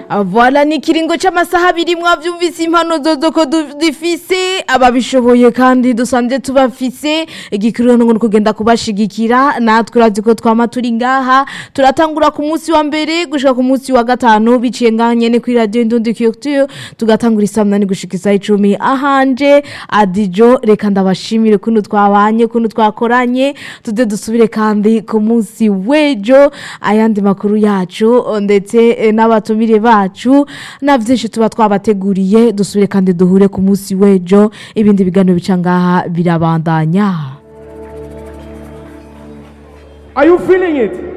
Voilà ni ikiringo c'amasaha abiri mwavyumvise impano zozo ko du- dufise ababishoboye kandi dusanzwe tubafise igikuru ngo kugenda kubashigikira natwe urazi ko twama turi ngaha turatangura ku munsi wa mbere gushika ku munsi wa gatanu biciye ngaha nyene kuri radio Indundi Culture tugatangura isaa munani gushika isaa icumi ahanje adijo reka ndabashimire kuntu twabanye kuntu twakoranye tuze dusubire kandi ku munsi w'ejo ayandi makuru yacu ndetse eh, n'abatumire bacu na vyinshi tuba twabateguriye dusubire kandi duhure ku munsi w'ejo ibindi biganiro bica ngaha birabandanya Are you feeling it?